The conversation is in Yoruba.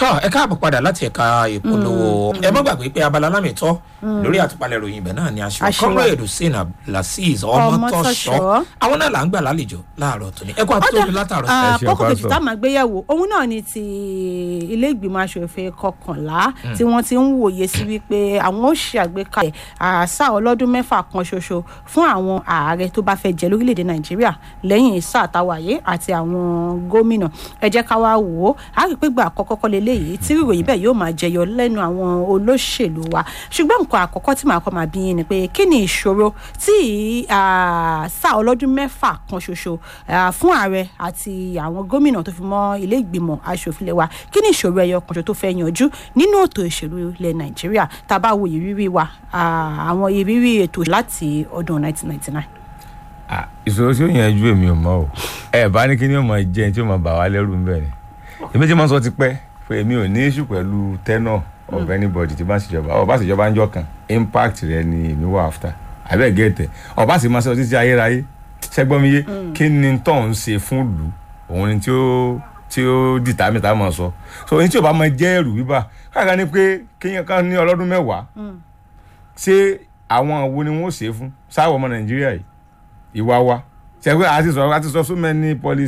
tọ́ ẹ káàbọ̀ padà láti ẹ̀ka ìpolówó ẹ má gbàgbé pé abala lámìtọ́ lórí àtúpalẹ̀ ìròyìn ibẹ̀ náà ni aṣọ Aṣíwá. comrade hussein abdulaziz ọmọtọ́ṣọ́ Ọmọtọ́ṣọ́. àwọn náà là ń gbà lálejò láàárọ̀ tóní ẹ kó àtúntò látàárọ̀ sí. Ah, ṣe kókó kejì pásítọ̀. tá a máa gbéyẹ̀wò òun náà ni ti ilé ìgbìmọ̀ asòfin kọkànlá tí wọ́n ti ń wòye sí wípé àwọn ó ṣe àgbékalẹ̀ àṣà ọlọ́dún mẹ́fà kan ṣoṣo fún àwọn ààrẹ tó bá fẹ́ jẹ lórílẹ̀‐èdè nàìjíríà lẹ́yìn sáà táwàyé àti àwọn gómìnà ẹ jẹ́ ká wá wò ó a rí i pé gbà àkọ́kọ́ kọ́ leléyìí tí ìròyìn bẹ́ẹ̀ yóò máa jẹyọ lẹ́nu àwọn olóṣèlú wa ṣùgbọ́n nǹkan àkọ́kọ́ tí màá kọ́ máa bí yín ni pé kí ni ìṣòro tí ah, sáà ọlọ́dún mẹ́fà kan ṣoṣo ah, fún ààrẹ àti àwọn gómìnà tó fi mọ́ ilé ìgbìmọ̀ asòfin ilé wa kí ni ìṣòro ẹyọ kan ṣoṣo tó fẹ́ yanjú nínú ètò ìṣèlú ilẹ̀ nàìjíríà tá a bá wo ìrírí wa ah, àwọn ìrírí ètò láti ọdún 1999. Ah, ìṣòro tí ó yanjú èmi ò mọ o ẹ bá ní kí ni ó mọ jẹ tí ó mọ bà wá lẹ́rù ń bẹ ni èmi tí mo sọ ti pẹ́ pé èmi ò ní issue pẹ̀lú tenure of anybody tí bá ń ṣèjọba ọba ṣèjọba ń jọ kan impact rẹ ni èmi wà after abẹ́ gẹ̀ẹ́tẹ̀ ọba sì máa ṣe títí ayérayé ṣẹ́gbọ́n mi yé kí ni tó ń ṣe fún ìlú òun ni tí ó tí ó dìtà mi tá a mọ̀ sọ so ohun tí ò bá mọ jẹ́ ẹ̀rù bíbà káàkiri ni pé kéèyàn kan ní ọlọ́dún mẹ́wàá ṣé àwọn wo ni wọ́n ṣe é fún sáwọ́ ọmọ nàìjíríà yìí ìwà wa ṣe pé àti sọ àti sọ so many policy